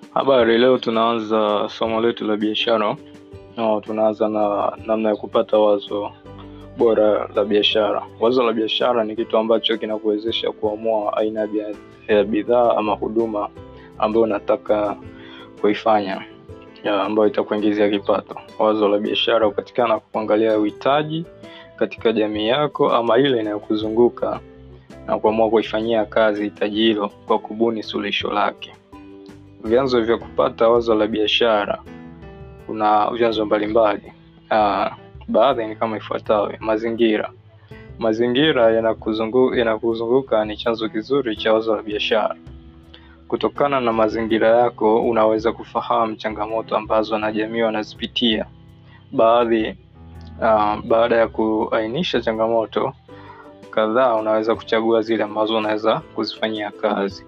Habari, leo tunaanza somo letu la biashara. No, tunaanza na namna ya kupata wazo bora la biashara. Wazo la biashara ni kitu ambacho kinakuwezesha kuamua aina ya bia- ya bidhaa ama huduma ambayo unataka kuifanya ya ambayo itakuingizia kipato. Wazo la biashara hupatikana kwa kuangalia uhitaji katika jamii yako ama ile inayokuzunguka na kuamua kuifanyia kazi hitaji hilo kwa kubuni suluhisho lake. Vyanzo vya kupata wazo la biashara, kuna vyanzo mbalimbali. Ah, baadhi ni kama ifuatavyo: mazingira. Mazingira yanakuzungu- yanakuzunguka ni chanzo kizuri cha wazo la biashara. Kutokana na mazingira yako, unaweza kufahamu changamoto ambazo wanajamii wanazipitia. Baadhi ah, baada ya kuainisha changamoto kadhaa, unaweza kuchagua zile ambazo unaweza kuzifanyia kazi.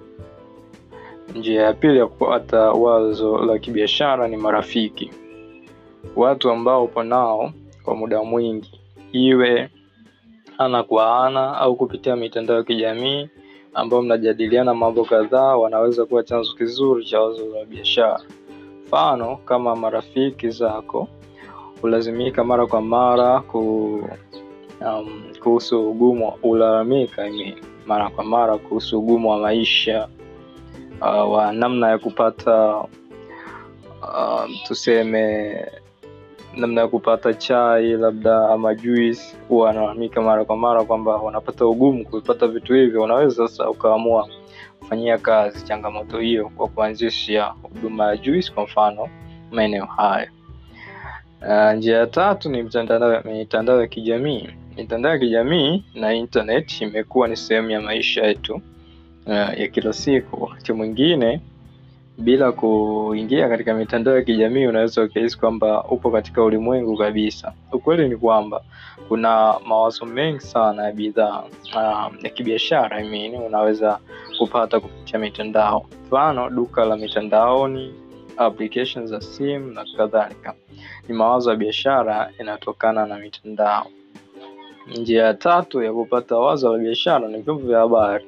Njia ya pili ya kupata wazo la kibiashara ni marafiki, watu ambao upo nao kwa muda mwingi, iwe ana kwa ana au kupitia mitandao ya kijamii, ambao mnajadiliana mambo kadhaa, wanaweza kuwa chanzo kizuri cha wazo la biashara. Mfano, kama marafiki zako hulazimika mara kwa mara ku um, kuhusu ugumu ulalamika I mean, mara kwa mara kuhusu ugumu wa maisha uh, wa namna ya kupata uh, tuseme namna ya kupata chai labda ama juice, huwa wanalalamika mara kwa mara kwamba wanapata ugumu kupata vitu hivyo. Unaweza sasa ukaamua kufanyia kazi changamoto hiyo kwa kuanzisha huduma ya juice kwa mfano maeneo haya. Uh, njia ya tatu ni mitandao mitandao ya kijamii. Mitandao ya kijamii na internet imekuwa ni sehemu ya maisha yetu uh, ya kila siku. Wakati mwingine bila kuingia katika mitandao ya kijamii unaweza ukahisi kwamba upo katika ulimwengu kabisa. Ukweli ni kwamba kuna mawazo mengi sana ya bidhaa uh, ya kibiashara I mean, unaweza kupata kupitia mitandao, mfano duka la mitandaoni, applications za simu na kadhalika. Ni mawazo ya biashara yanatokana na mitandao. Njia ya tatu ya kupata wazo la biashara ni vyombo vya habari,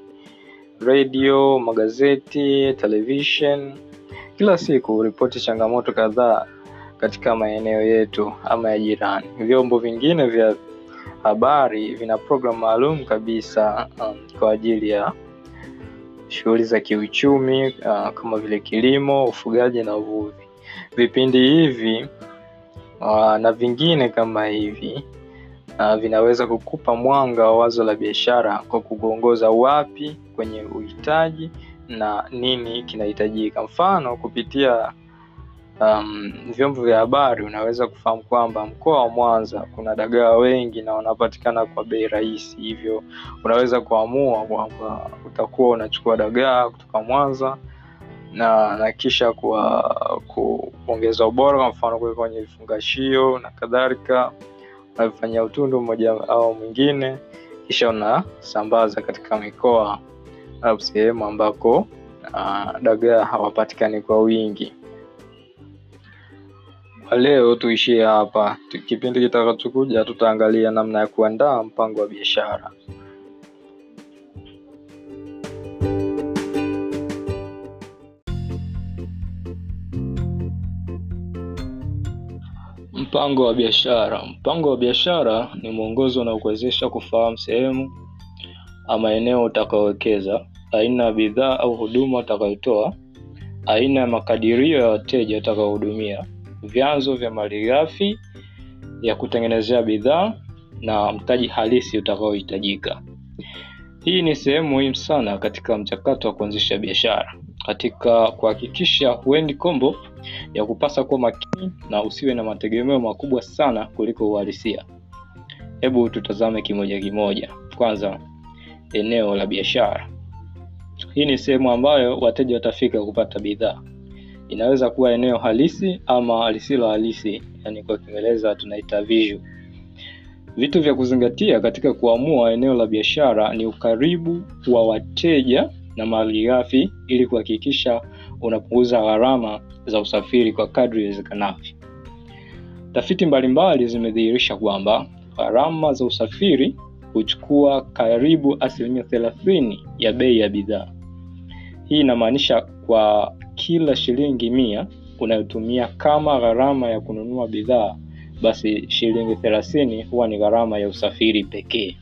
radio, magazeti, television. Kila siku ripoti changamoto kadhaa katika maeneo yetu ama ya jirani. Vyombo vingine vya habari vina program maalum kabisa um, kwa ajili ya shughuli za kiuchumi uh, kama vile kilimo, ufugaji na uvuvi. Vipindi hivi uh, na vingine kama hivi uh, vinaweza kukupa mwanga wa wazo la biashara kwa kukuongoza wapi kwenye uhitaji na nini kinahitajika. Mfano, kupitia um, vyombo vya habari unaweza kufahamu kwamba mkoa wa Mwanza kuna dagaa wengi na wanapatikana kwa bei rahisi, hivyo unaweza kuamua kwamba utakuwa unachukua dagaa kutoka Mwanza na na kisha kwa kuongeza ubora, kwa mfano kuweka kwenye vifungashio na kadhalika, unavifanyia utundu mmoja au mwingine, kisha unasambaza katika mikoa au sehemu ambako uh, dagaa hawapatikani kwa wingi. Kwa leo tuishie hapa. Tu- Kipindi kitakachokuja tutaangalia namna ya kuandaa mpango wa biashara. Mpango wa biashara. Mpango wa biashara ni mwongozo unaokuwezesha kufahamu sehemu ama eneo utakaowekeza, aina ya bidhaa au huduma utakayotoa, aina ya makadirio ya wateja utakaohudumia, vyanzo vya malighafi ya kutengenezea bidhaa na mtaji halisi utakaohitajika. Hii ni sehemu muhimu sana katika mchakato wa kuanzisha biashara, katika kuhakikisha huendi kombo ya kupasa kuwa makini na usiwe na mategemeo makubwa sana kuliko uhalisia. Hebu tutazame kimoja kimoja. Kwanza, eneo la biashara. Hii ni sehemu ambayo wateja watafika kupata bidhaa. Inaweza kuwa eneo halisi ama lisilo halisi, yani kwa Kiingereza tunaita visual. Vitu vya kuzingatia katika kuamua eneo la biashara ni ukaribu wa wateja na malighafi ili kuhakikisha unapunguza gharama za usafiri kwa kadri iwezekanavyo. Tafiti mbalimbali zimedhihirisha kwamba gharama za usafiri huchukua karibu asilimia thelathini ya bei ya bidhaa. Hii inamaanisha kwa kila shilingi mia unayotumia kama gharama ya kununua bidhaa, basi shilingi thelathini huwa ni gharama ya usafiri pekee.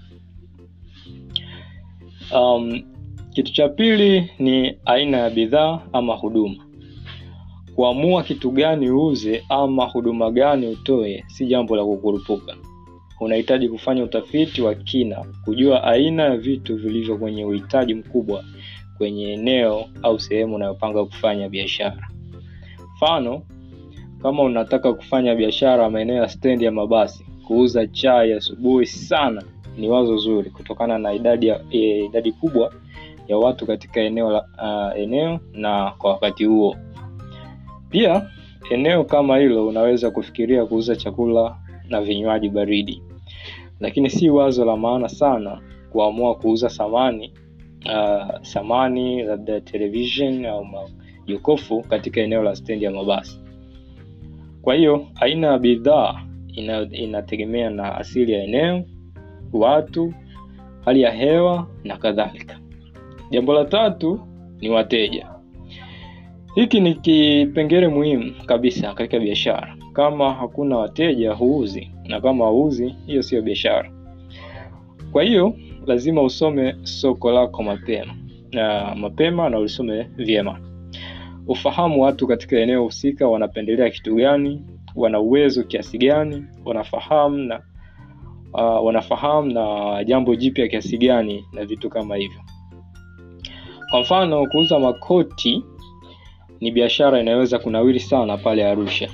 Um, kitu cha pili ni aina ya bidhaa ama huduma. Kuamua kitu gani uuze ama huduma gani utoe si jambo la kukurupuka. Unahitaji kufanya utafiti wa kina, kujua aina ya vitu vilivyo kwenye uhitaji mkubwa kwenye eneo au sehemu unayopanga kufanya biashara. Mfano, kama unataka kufanya biashara maeneo ya stendi ya mabasi, kuuza chai asubuhi sana ni wazo zuri kutokana na idadi ya, e, idadi kubwa ya watu katika eneo la, uh, eneo na kwa wakati huo. Pia eneo kama hilo unaweza kufikiria kuuza chakula na vinywaji baridi, lakini si wazo la maana sana kuamua kuuza samani uh, samani labda television au majokofu katika eneo la stendi ya mabasi. Kwa hiyo aina ya bidhaa ina, inategemea na asili ya eneo, watu, hali ya hewa na kadhalika. Jambo la tatu ni wateja. Hiki ni kipengele muhimu kabisa katika biashara. Kama hakuna wateja, huuzi, na kama hauzi, hiyo siyo biashara. Kwa hiyo lazima usome soko lako mapema na mapema na ulisome vyema, ufahamu watu katika eneo husika wanapendelea kitu gani, wana uwezo kiasi gani, wanafahamu na uh, wanafahamu na jambo jipya kiasi gani na vitu kama hivyo. Kwa mfano, kuuza makoti ni biashara inayoweza kunawiri sana pale Arusha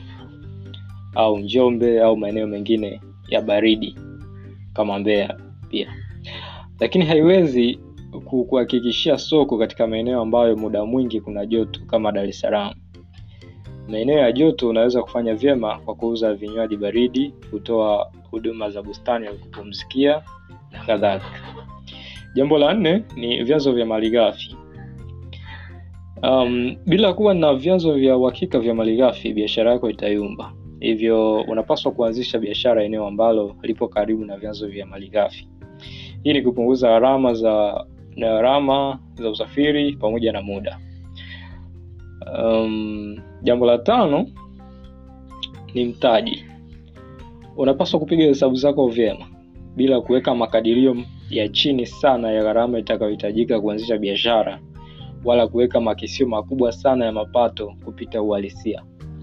au Njombe au maeneo mengine ya baridi kama Mbeya pia, lakini haiwezi kuhakikishia soko katika maeneo ambayo muda mwingi kuna joto kama Dar es Salaam. Maeneo ya joto unaweza kufanya vyema kwa kuuza vinywaji baridi, kutoa huduma za bustani ya kupumzikia na kadhalika. Jambo la nne ni vyanzo vya malighafi. Um, bila kuwa na vyanzo vya uhakika vya malighafi, biashara yako itayumba. Hivyo unapaswa kuanzisha biashara eneo ambalo lipo karibu na vyanzo vya malighafi. Hii ni kupunguza gharama za na gharama za usafiri pamoja na muda. Um, jambo la tano ni mtaji. Unapaswa kupiga hesabu zako vyema bila kuweka makadirio ya chini sana ya gharama itakayohitajika kuanzisha biashara wala kuweka makisio makubwa sana ya mapato kupita uhalisia.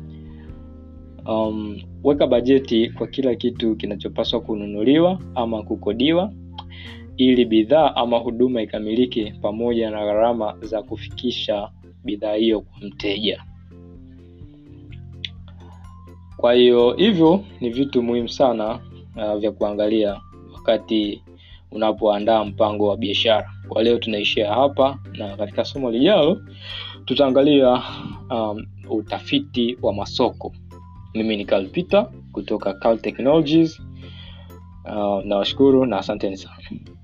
Um, weka bajeti kwa kila kitu kinachopaswa kununuliwa ama kukodiwa ili bidhaa ama huduma ikamilike pamoja na gharama za kufikisha bidhaa hiyo kwa mteja. Kwa hiyo hivyo ni vitu muhimu sana uh, vya kuangalia wakati unapoandaa mpango wa biashara. Kwa leo tunaishia hapa, na katika somo lijalo tutaangalia um, utafiti wa masoko. Mimi ni Carl Peter kutoka Carl Technologies. Uh, nawashukuru na asanteni sana.